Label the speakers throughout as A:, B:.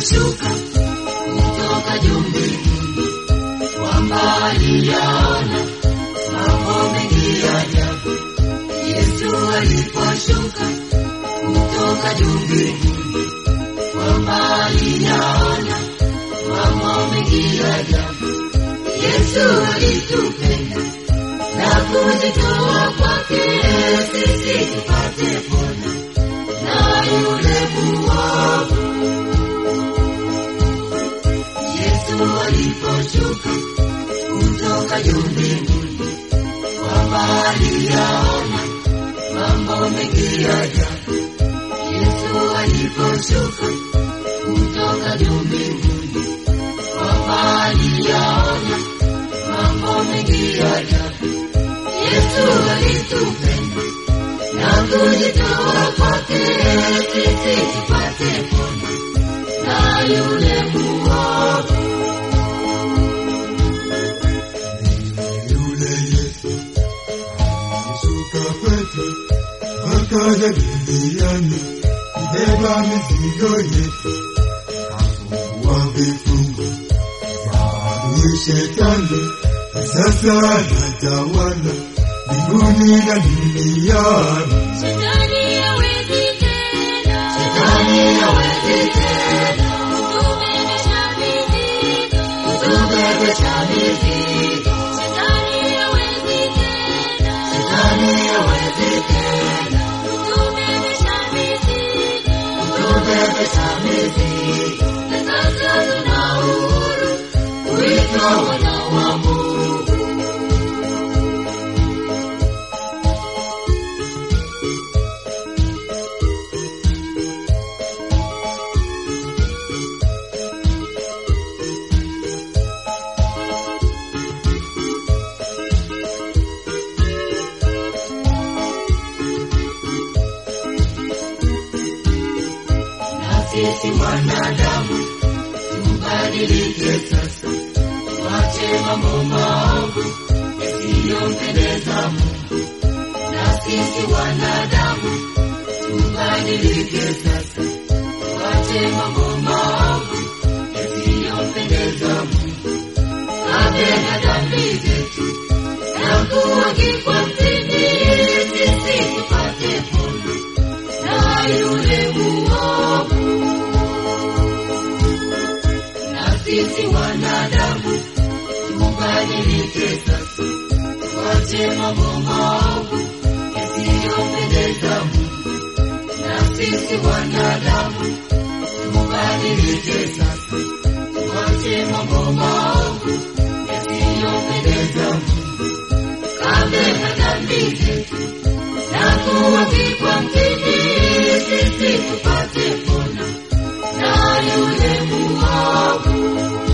A: aliposhuka kutoka juu mbinguni, kwamba aliyaona mambo mengi ya ajabu. Yesu aliposhuka kutoka juu mbinguni, kwamba aliyaona mambo mengi ya ajabu. Yesu alitupenda na kujitoa kwake sisi tupate pona na yule muovu. Yesu aliposhuka kutoka juu mbinguni, kwamba aliyaona mambo mengi ya ajabu. Yesu aliposhuka kutoka juu mbinguni, kwamba aliyaona mambo mengi ya ajabu. Yesu alitupenda na kujitoa kwake sisi tupate pona na yule muovu.
B: Yule Yesu alishuka kwetu, akaja duniani kubeba mizigo yetu, kafungua vifungo vya adui shetani, na sasa anatawala mbinguni na duniani.
C: Shetani hawezi tena.
A: Shetani hawezi tena
C: Kutubebesha mizigo.
A: kutubebesha mizigo.
C: Shetani hawezi tena.
A: Shetani hawezi tena
C: Kutubebesha mizigo.
A: kutubebesha mizigo.
C: Na sasa tuna uhuru
A: Kuitwa wana wa Mungu. na sisi wanadamu tubadilike sasa, tuache mambo maovu yasiyompendeza Mungu. Na sisi wanadamu tubadilike sasa, tuache mambo maovu yasiyompendeza Mungu. Kabla dhambi zetu na kuangikwa mtini, sisi tupate pona na yule muovu. Na sisi wanadamu tubadilike sasa, tuache mambo maovu yasiyompendeza Mungu. Na sisi wanadamu tubadilike sasa, tuache mambo maovu yasiyompendeza Mungu. Kabla dhambi zetu na kuangikwa mtini, sisi tupate pona na yule muovu.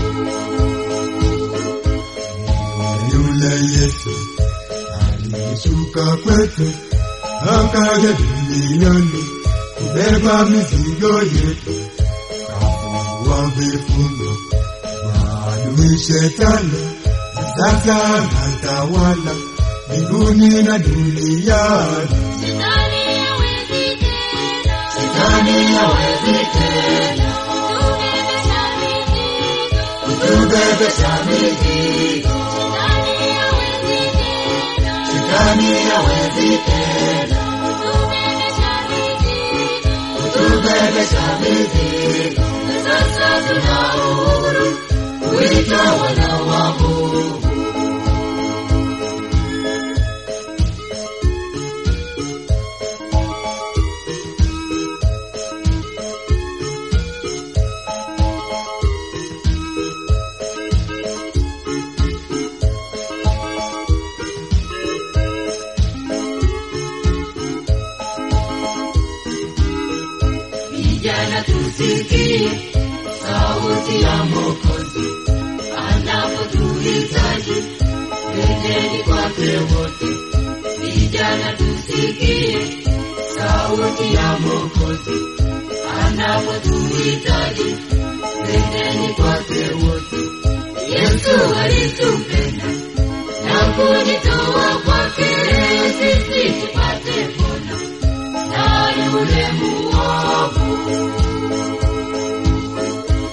B: Yule Yesu alishuka kwetu, akaja duniani kubeba mizigo yetu, kafungua vifungo vya adui shetani, na sasa anatawala mbinguni na duniani.
C: Shetani hawezi tena.
A: Shetani hawezi tena
C: Kutubebesha mizigo.
A: kutubebesha mizigo.
C: Shetani hawezi tena.
A: Shetani hawezi tena
C: Kutubebesha mizigo.
A: kutubebesha mizigo.
C: Na sasa tuna uhuru
A: Kuitwa wana wa Mungu. Vijana tusikie sauti ya Mwokozi anapotuhitaji, twendeni kwake wote. Vijana tusikie sauti ya Mwokozi anapotuhitaji, twendeni kwake wote. Yesu alitupenda na kujitoa kwake sisi tupate pona na yule muovu.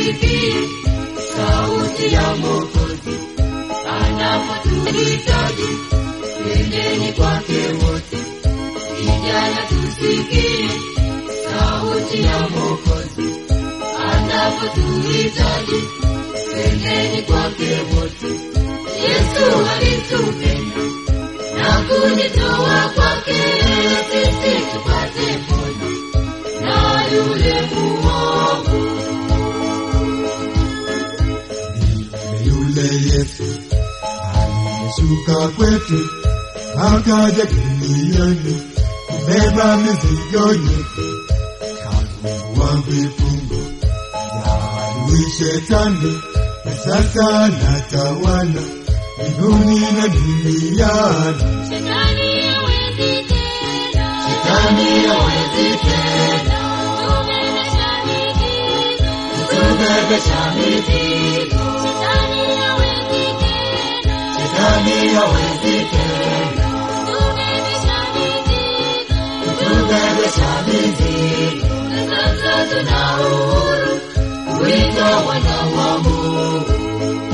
A: tusikie sauti ya Mwokozi anapotuhitaji. Twendeni kwake wote, vijana tusikie sauti ya Mwokozi anapotuhitaji. Twendeni kwake wote, Yesu alitupenda na kunitoa kwake sisi tupate pona na yule muovu.
B: Ni yule Yesu aliyeshuka kwetu akaja duniani kubeba mizigo yetu, kafungua vifungo vya adui shetani, na sasa anatawala mbinguni na duniani.
A: Shetani hawezi tena,
C: Shetani hawezi tena
A: tumebesha mizigo.
C: kutubebesha mizigo.
A: Shetani hawezi tena,
C: Shetani hawezi tena
A: tumebesha mizigo.
C: kutubebesha mizigo.
A: Na sasa tuna uhuru kuitwa wana wa Mungu.